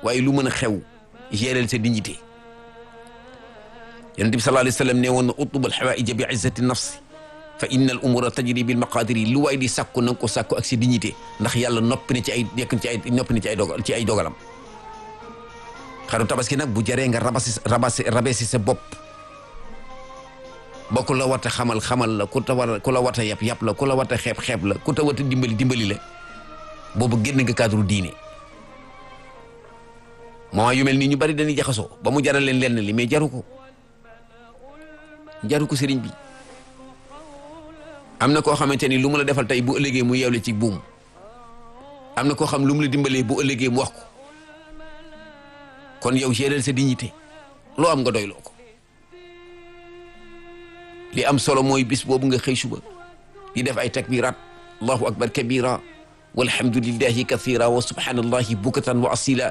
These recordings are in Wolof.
waaye lu mën a xew gérer sa dignité yonent bi sallallahu alayhi wa sallam ne woon na utubal xawaaija bi izzati nafsi fa inna al umura tajri bil maqadiri lu waay di sàkku na nga ko sàkku ak si dignité ndax yàlla noppi na ci ay nekk ci ay noppi na ci ay dogal ci ay dogalam xaru tabaski nag bu jaree nga rabasi rabasi rabesi sa bopp ba ku la wata xamal xamal la ku ta war ku la wata yab yab la ku la wata xeeb xeeb la ku ta wata dimbali dimbali la boobu génn nga cadre diine moment yu mel nii ñu bari dañuy jaxasoo ba mu jaral leen lenn li mais jaru ko jaru ko sëriñ bi am na koo xamante ni lu mu la defal tey bu ëllëgee mu yeewle ci buum am na koo xam lu mu la dimbalee bu ëllëgee mu wax ko kon yow gérer sa dignité loo am nga doyloo ko li am solo mooy bis boobu nga xëy suba di def ay takbirat allahu akbar kabira walhamdulillahi kathira wa subhanallahi bukatan wa asila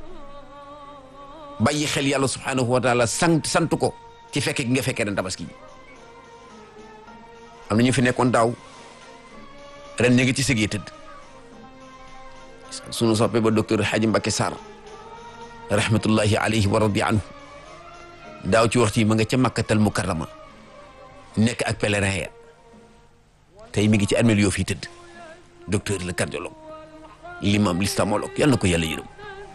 bàyyi xel yàlla subhanahu wa taala sant sant ko ci fekke gi nga fekkee ren tabaski bi am na ñu fi nekkoon daaw ren ñu ngi ci sëgee tëdd sunu soppe ba docteur Hadji Mbacké Sarr rahmatullahi alayhi wa radi anhu daaw ci waxtu yi ma nga ca makkatal mukarrama nekk ak pèlerin ya tey mi ngi ci armeel yoo fii tëdd docteur le cardiologue l'imam l'islamologue yal na ko yàlla yërëm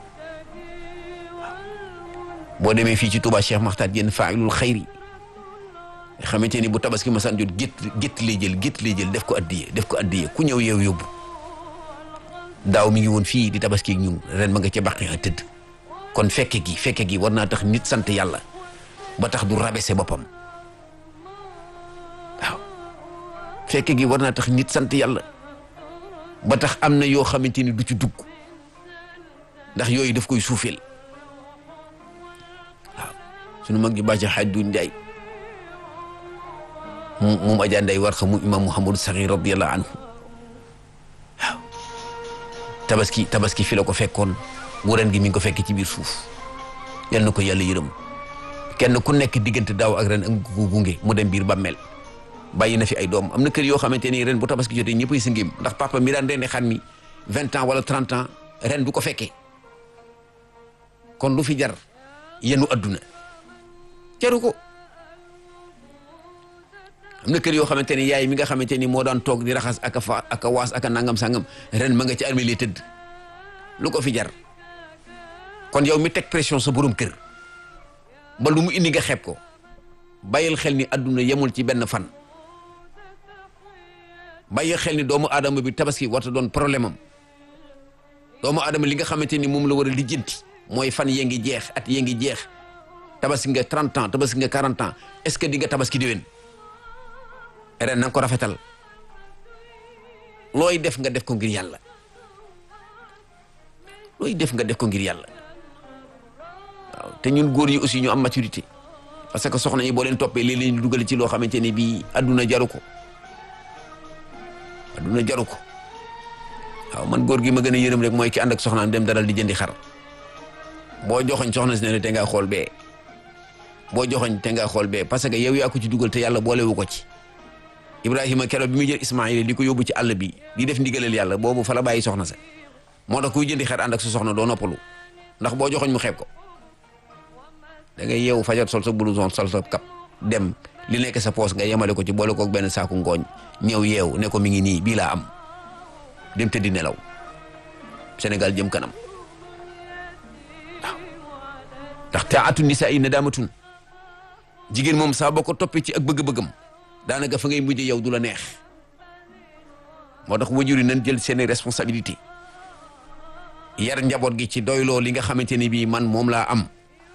boo demee fii ci Touba Cheikh Makhtar Diène failul xayri nga xamante ni bu tabaski masaan jot gétt gétt lay jël gétt lay jël def ko addiye def ko addiye ku ñëw yeew yóbbu daaw mi ngi woon fii di tabaski ak ñun ren ma nga ca baqi a tëdd kon fekke gi fekke gi war naa tax nit sant yàlla ba tax du rabese boppam waaw fekke gi war naa tax nit sant yàlla ba tax am na yoo xamante ni du ci dugg ndax yooyu daf koy suufeel waaw sunu mag ji bàcc xaaj du njaay mu moom Adja Ndeye war xa mu imam Mouhamadou Sakhir radiyallahu anhu waaw tabaski tabaski fi la ko fekkoon bu ren gi mi ngi ko fekk ci biir suuf yal na ko yàlla yërëm kenn ku nekk diggante daaw ak ren ak ko gunge mu dem biir bàmmeel bàyyi na fi ay doom am na kër yoo xamante ni ren bu tabaski jotee ñëppay sa ngéem ndax papa mi daan rendi xar mi vingt ans wala trente ans ren du ko fekkee kon lu fi jar yenu adduna jaru ko am na kër yoo xamante ni yaay mi nga xamante ni moo daan toog di raxas ak a fa ak a waas ak a nangam sangam ren ma nga ci armée li tëdd lu ko fi jar kon yow mi teg pression sa borom kër ba lu mu indi nga xeeb ko bàyyil xel ni adduna yemul ci benn fan bàyyil xel ni doomu aadama bi tabaski warta doon problème am doomu aadama li nga xamante ni moom la war a lijjanti mooy fan yee ngi jeex at yee ngi jeex tabaski nga 30 ans tabaski nga 40 ans est-ce que di nga tabaski déwén ren na nga ko rafetal looy def nga def ko ngir yàlla looy def nga def ko ngir yàlla waaw te ñun góor yi aussi ñu am maturité parce que soxna yi boo leen toppee léeg-léeg ñu dugal ci loo xamante ne bii adduna jaru ko adduna jaru ko waaw man góor gi ma gën a yërëm rek mooy ki ànd ak soxnaam dem daral di jëndi xar boo joxoñ soxna si ne te ngaa xool bee boo joxoñ te ngaa xool bee parce que yow yaa ko ci dugal te yàlla boolewu ko ci Ibrahima keroog bi muy jël Ismaïla di ko yóbbu ci àll bi di def ndigalal yàlla boobu fa la bàyyi soxna sa moo tax kuy jëndi xar ànd ak sa soxna doo noppalu ndax boo joxoñ mu xeeb ko da ngay yeewu fajar sol sa blouson sol sa kap dem li nekk sa poos nga yemale ko ci boole koog benn saaku ngooñ ñëw yeew ne ko mi ngi nii bii laa am dem tëddi nelaw Sénégal jëm kanam waaw ndax taatu nisaa yi nadaamatun jigéen moom saa boo ko toppee ci ak bëgg-bëggam daanaka fa ngay mujj yow du la neex moo tax wajur yi nañ jël seeni responsabilité yar njaboot gi ci doyloo li nga xamante ni bii man moom laa am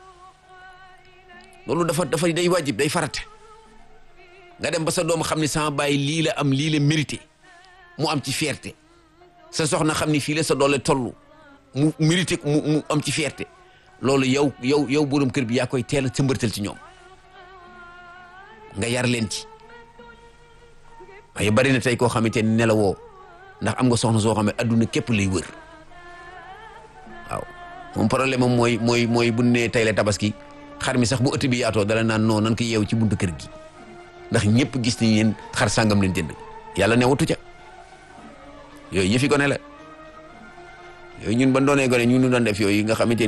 loolu dafa dafa day wajib day farate nga dem ba sa doom xam ne sama baay lii la am lii la mérité mu am ci fierté sa soxna xam ni fii la sa doole toll mu mérité mu mu am ci fierté loolu yow yow yow borom kër bi yaa koy teel a sëmbërtal ci ñoom nga yar leen ci waaye bari na tey koo xamante ni nelawoo ndax am nga soxna soo xam ne adduna képp lay wër waaw moom problème am mooy mooy mooy bu ne tey la tabaski xar mi sax bu ëtt bi yaatoo dala naan non nan ko yeew ci buntu kër gi ndax ñëpp gis nañ leen xar sàngam leen jënd yàlla newatu ca yooyu yëfi gone la yooyu ñun ba doonee gone ñu ñu doon def yooyu nga xamante